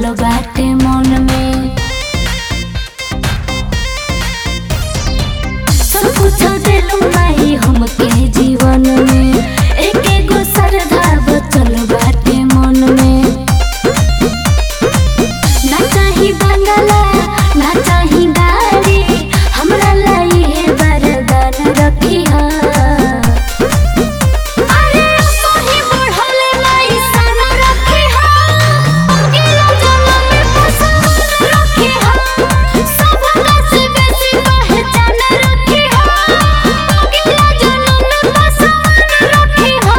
बसल बाटे मन में सब कुछ दिलू नहीं हमके जीवन में एक एगो श्रद्धा बचल बाटे मन में ना चाही बंगला ना चाही गाड़ी हमरा लाई है वरदान रखी हा अरे सोही बढ़ल लाई सन रखी हा अकेला जन्म में पसंद रखी हा सब से बेसी पहचान रखी हा अकेला जन्म में पसंद रखी हा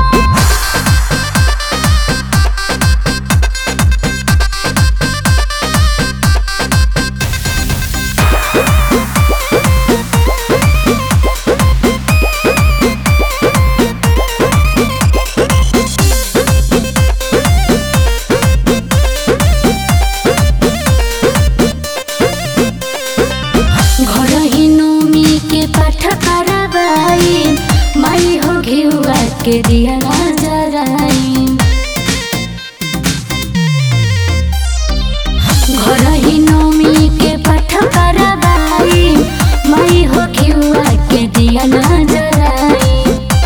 घर ही नोमी के पाठ करवाई माई हो घेउआ के दिया ना जराई घर ही नोमी के पाठ करवाई माई हो घेउआ के दिया ना जराई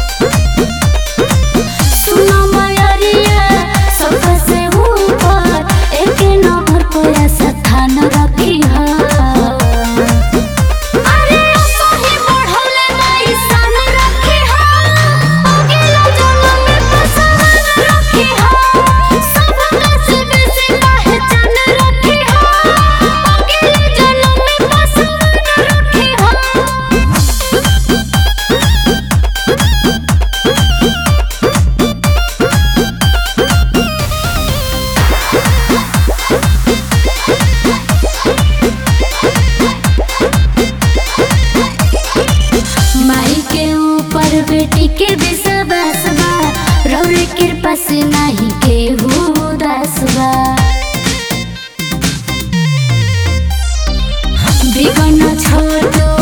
सुनो मयरिया सबसे ऊपर एक नंबर पर स्थान रखी हा अरे सोही बढ़ल नहीं सन रखी हा अकेला जन्म में पसंद रखी हा सब से बेसी पहचान रखी हा अकेला जन्म में पसंद रखी हा माई के ऊपर बेटी के विश्वास बा रौरे कृपा से नहीं केहू उदास बा बिगन छोटो